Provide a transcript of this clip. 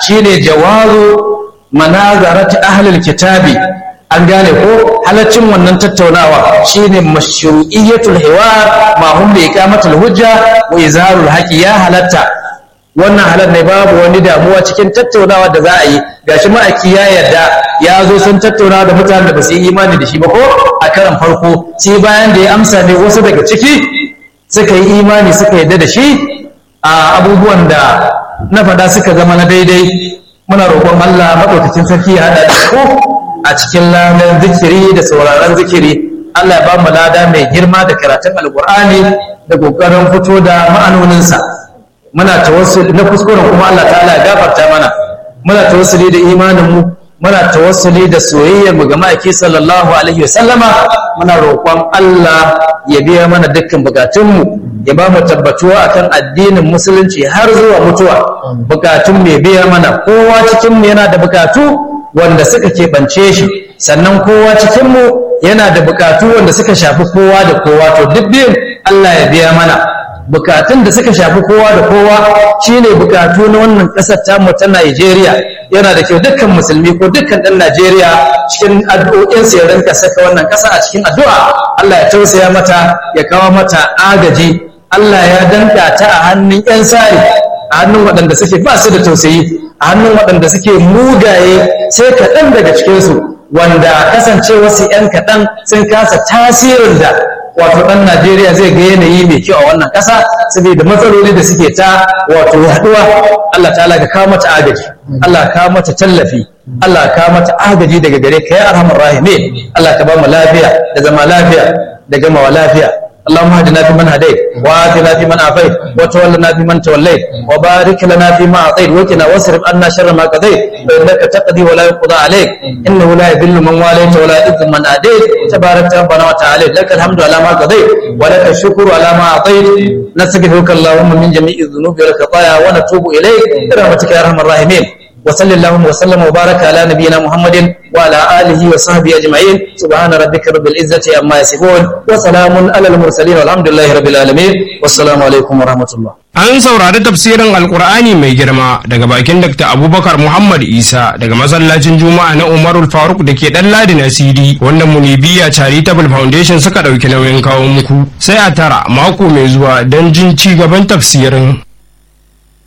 shine jawazu manazarati ahlul kitabi an gane ko halaccin wannan tattaunawa shine mashru'iyyatul hiwar ma hum bi iqamatul hujja wa izharul haqi ya halatta wannan halar ne babu wani damuwa cikin tattaunawa da za a yi gashi ma'aiki ya yarda ya zo sun tattauna da mutanen da ba su yi imani da shi ba ko a karan farko sai bayan da ya amsa ne wasu daga ciki suka yi imani suka yarda da shi a abubuwan da na faɗa suka zama na daidai muna roƙon Allah maɗaukakin sarki ya haɗa da ku a cikin ladan zikiri da sauraron zikiri Allah ya ba mu lada mai girma da karatun alƙur'ani da ƙoƙarin fito da ma'anoninsa muna tawassuli na kuskuren kuma Allah ta'ala ya gafarta mana muna tawassuli da imanin mu muna tawassuli da soyayyar mu ga ma'aiki sallallahu alaihi wa sallama muna roƙon Allah ya biya mana dukkan bukatun mu ya ba mu tabbatuwa akan addinin musulunci har zuwa mutuwa bukatun mai biya mana kowa cikin mu yana da bukatu wanda suka keɓance shi sannan kowa cikin mu yana da bukatu wanda suka shafi kowa da kowa to duk biyun Allah ya biya mana bukatun da suka shafi kowa da kowa shine bukatu na wannan ƙasar tamu ta Najeriya yana da kyau dukkan musulmi ko dukkan ɗan Najeriya cikin addu'o'insa ya rinka saka wannan ƙasa a cikin addu'a Allah ya tausaya mata ya kawo mata agaji Allah ya danka ta a hannun 'yan sari a hannun waɗanda suke ba su da tausayi a hannun waɗanda suke mugaye sai kaɗan daga cikinsu wanda kasancewarsu 'yan kaɗan sun kasa tasirin da wato ɗan Najeriya zai ga yanayi mai kyau a wannan ƙasa saboda matsaloli da suke ta wato haɗuwa Allah ta'ala ka kawo mata agaji Allah ka kawo mata tallafi Allah ka kawo mata agaji daga gare ka ya arhamar rahimin Allah ka ba mu lafiya da zama lafiya da gamawa lafiya اللهم اهدنا فيمن هديت وآتنا فيمن عافيت وتولنا فيمن توليت وبارك لنا فيما أعطيت وقنا واصرف عنا شر ما قضيت فإنك تقضي ولا يقضى عليك إنه لا يذل من واليت ولا يعز من أديت تبارك ربنا وتعالى لك الحمد على ما قضيت ولك الشكر على ما أعطيت نستغفرك اللهم من جميع الذنوب والخطايا ونتوب إليك برحمتك يا أرحم الراحمين وصل اللهم وسلم وبارك على نبينا محمد وعلى آله وصحبه أجمعين سبحان ربك رب العزة عما يصفون وسلام على المرسلين والحمد لله رب العالمين والسلام عليكم ورحمة الله An saurari tafsirin Alkur'ani mai girma daga bakin Dr. Abubakar Muhammad Isa daga masallacin Juma'a na Umarul Faruk da ke ɗan Ladi na CD wanda Munibiya Charitable Foundation suka ɗauki nauyin kawo muku. Sai a tara mako mai zuwa don jin ci gaban tafsirin.